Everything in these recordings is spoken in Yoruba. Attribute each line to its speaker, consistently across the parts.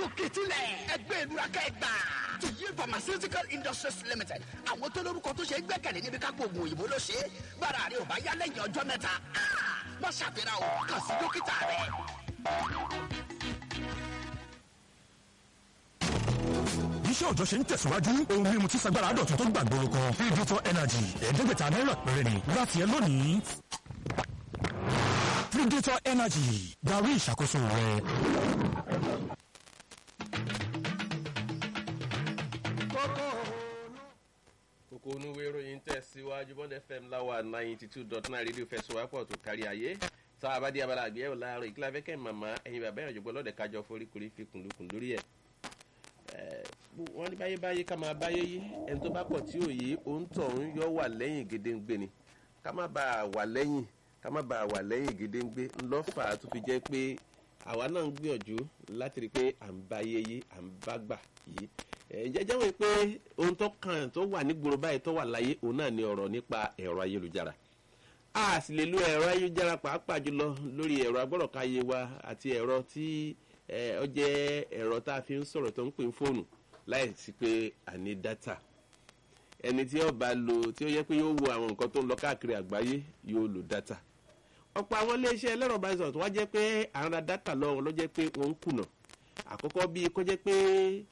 Speaker 1: tòkè tilẹ̀ ẹgbẹ́ ìlúra kẹgbà tuyi pharmaceutical industries limited àwọn tó lórúkọ tó ṣe é gbẹ́kẹ̀lé níbi kápò oògùn òyìnbó ló ṣe é bára rẹ ò bá yá lẹ́yìn ọjọ́ mẹ́ta má ṣàfihàn o kàn sí dókítà rẹ.
Speaker 2: iṣẹ́ òjọ́ ṣe ń tẹ̀síwájú ohun mímu tí sagbára dọ̀tun tó gbàgbóró kan predator energy ẹ̀ẹ́dẹ́gbẹ̀ta náírà péré ni láti ẹ lónìí. predator energy darí ìṣàkóso rẹ.
Speaker 3: kókó onúwé ìròyìn tẹ̀síwájú bond fm láwa ninety two dot nine rédíò fẹsọ̀wápọ̀ tó kárí ayé tá a bá dé abala àgbéyẹ̀wò láàárọ̀ ìkílá fẹ́kẹ́ màmá ẹ̀yin bàbá ẹ̀rọ ìjọba ọlọ́dẹ kájọ foríkorí fi kùndùkùn lórí ẹ̀ wọ́n ní báyé báyé ká máa báyé yé ẹni tó bá pọ̀ tí ò yé òun tọ̀hún yọ wà lẹ́yìn gédéǹgbé ni ká má bàa wà lẹ́yìn ká má bàa wà lẹ́yìn gédéǹgbé ńlọ́fà tó fi jẹ́ pé àwa náà ń gbìyànjú láti rí i pé à ń báyé yé à ń bá gbà yé jẹ́jẹ́ wọ́n pé ohun tó kàn tó wà nígboro báyìí tó wà láyé òun náà ni ọ̀rọ̀ nípa ẹ̀rọ ayélujára a sì lè lo ẹ̀rọ ayélujára pàápàá jùlọ lórí ẹ̀rọ agbọ́dọ̀káyé wa àti ẹ̀rọ tí ó jẹ́ ẹ̀rọ tá a fi ń sọ̀rọ̀ tó ń pè ń fóònù láì sí pé a ní dátà ẹni tí ó bá lo tí ó yẹ pé yóò wo àwọn nǹkan tó ń lọ káàkiri àgbáyé yóò lo dátà ọ̀pọ̀ àwọn iléeṣẹ́ ẹlẹ́rọ bá sọ̀rọ̀ tó wá jẹ́ pé à ń ra dátà lọ́wọ́ ló jẹ́ pé wọ́n ń kùnà àkọ́kọ́ bíi kó jẹ́ pé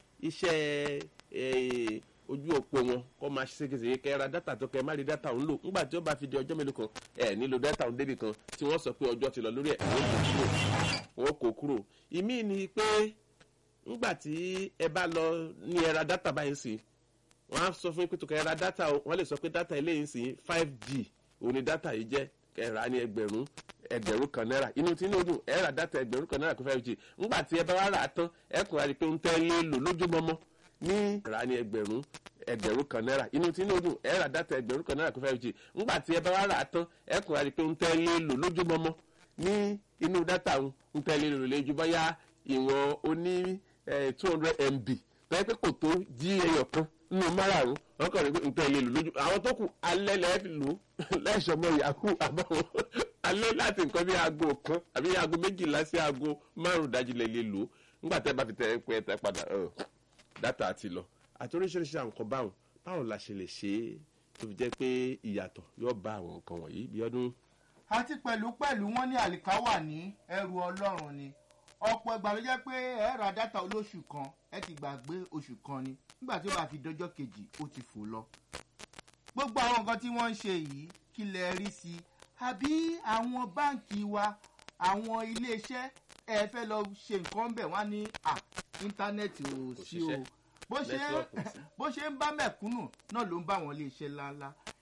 Speaker 3: iṣẹ́ ojú òpó wọn kọ́ máa ṣe ségesège kẹ́ ra dátà tó kẹ́ má rí dátà òun lò ńgbà tí ó bá fi di ọjọ́ mélòó kan ẹ̀ nílò dátà òun débì kan tí wọ́n sọ pé ọjọ́ ti lọ lórí ẹ̀ wọ́n kò kúrò ìmí ni pé ńgbà tí ẹ bá lọ ní ẹ ra dátà báyìí sí wọ́n á sọ fún yín pé tó kẹ́ ẹ ra dátà wọ́n lè sọ pé dátà eléyìí sí five g òun ni dátà yìí jẹ́ kẹ́ ẹ rà ní ẹgbẹ̀rún ẹgbẹ̀rún kan náírà inú tí inú dùn ẹ rà dátà ẹgbẹ̀rún kan náírà kó five g ńgbà tí ẹ bá wá rà á tán ẹ kùn ra rí pé ń tẹ́ lé lò lójúmọmọ ní rà ní ẹgbẹ̀rún ẹgbẹ̀rún kan náírà inú tí inú dùn ẹ rà dátà ẹgbẹ̀rún kan náírà kó five g ńgbà tí ẹ bá wá rà á tán ẹ kùn ra rí pé ń tẹ́ lé lò lójúmọmọ ní inú dátà ń tẹ́ lé lò lójú báyà ìwọ̀n oní two hundred mb tọ́yẹ pé kò tó jí ẹyọ kan nínú márààrún wọn kàn rí pé nǹkan ilé lò lójú àwọn tó kù alẹ́ lẹ́ẹ̀ fi lò ó lẹ́sọ̀mọ́ yahoo àbáwọn alẹ́ láti nǹkan bí aago kan àbí aago méjìlá sí aago márùn dájú lè lè lò ó nígbà tẹ́ bá fi tẹ́ pé tẹ́ padà dátà ti lọ àti oríṣiríṣi àwọn nǹkan báwọn báwọn la ṣe lè ṣe é tó fi jẹ́ pé ìyàtọ̀ yóò bá àwọn nǹkan wọ̀nyí bí ọdún.
Speaker 4: àti pẹ̀lú pẹ̀lú wọn ní àlìkáwà ní ẹrù ọlọ́run ni ọ̀pọ̀ ìgbà ló jẹ́ pé ẹ ra dátà olóṣù kan ẹ ti gbàgbé oṣù kan ni nígbà tí ó bá fi dọjọ́ kejì ó ti fò lọ. gbogbo àwọn nǹkan tí wọ́n ń ṣe yìí kí lẹ rí sí i àbí àwọn báǹkì wa àwọn iléeṣẹ́ ẹ fẹ́ lọ ṣe nǹkan bẹ̀ wá ní à íńtánẹ́ẹ̀tì ò sí o bó ṣe bó ṣe ń bá mẹ̀kúnnù náà ló ń bá àwọn iléeṣẹ́ ńláńlá